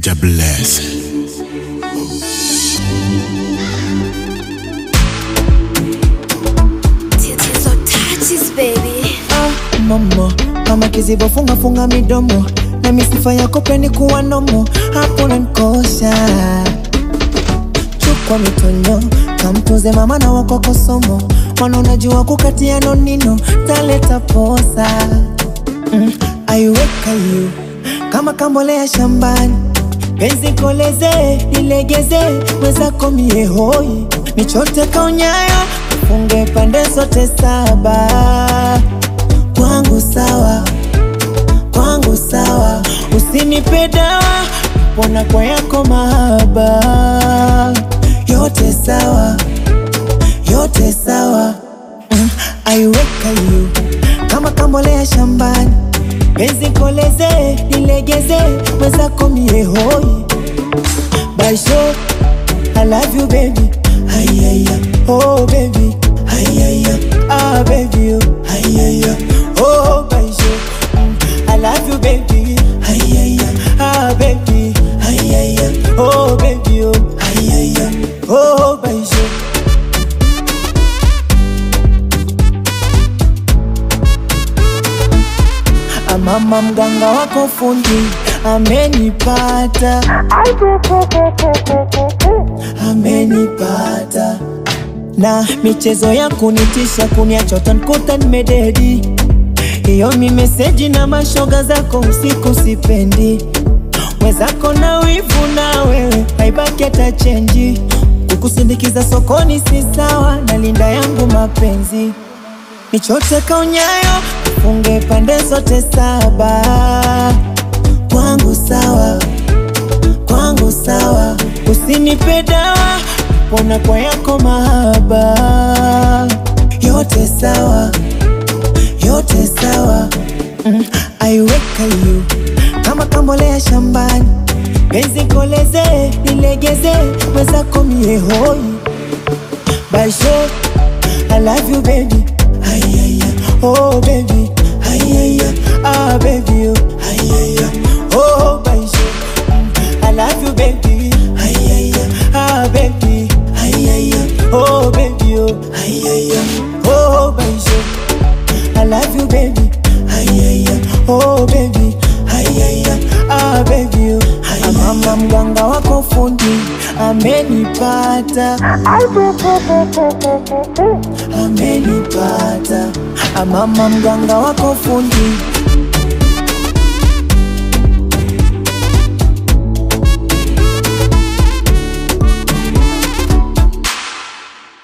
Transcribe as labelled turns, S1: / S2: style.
S1: Mr. Bless.
S2: So touches baby.
S3: Ah, mama mama kizibo funga funga midomo na misifa yako peni kuwa nomo hapo nankosha chukwa mitonyo kamtunze mama na wakoko somo wana unajua kukatia nonino taleta posa mm, aiweka yu kama kambolea shambani penzi koleze nilegeze mwezako mie hoi nichote kaunyayo funge pande zote saba kwangu sawa kwangu sawa usinipe dawa pona kwa yako mahaba yote sawa yote sawa mm, aiweka yu kama kambolea shambani penzi koleze nilegeze mwezako mie hoi baisho I love you baby Ayaya Oh baby Ayaya Ah baby oh Ayaya Oh baisho mm, I love you baby Ayaya Ah baby Ayaya Oh baby oh Ayaya Oh baisho Mama mganga wako fundi amenipata, amenipata na michezo ya kunitisha kuniacha utanikuta nimededi. Hiyo mi meseji na mashoga zako usiku sipendi, mwezako na wivu na wewe haibaki hata chenji. Kukusindikiza sokoni si sawa, na linda yangu mapenzi nichote kaunyayo funge pande zote saba kwangu sawa kwangu sawa usinipe dawa pona kwa yako mahaba yote sawa yote sawa mm, aiweka yu kama kambolea shambani penzi koleze nilegeze mwezako mie hoi baisho I love you baby Ayaya Oh baby Ayaya Ah baby oh Ayaya Oh baisho I love you baby Ayaya Ah baby Ayaya Oh baby oh Ayaya Oh baisho I love you baby Ayaya Oh baby Ayaya Ah baby oh Ayaya Mama mganga wako fundi amenipata amenipata mama mganga wako fundi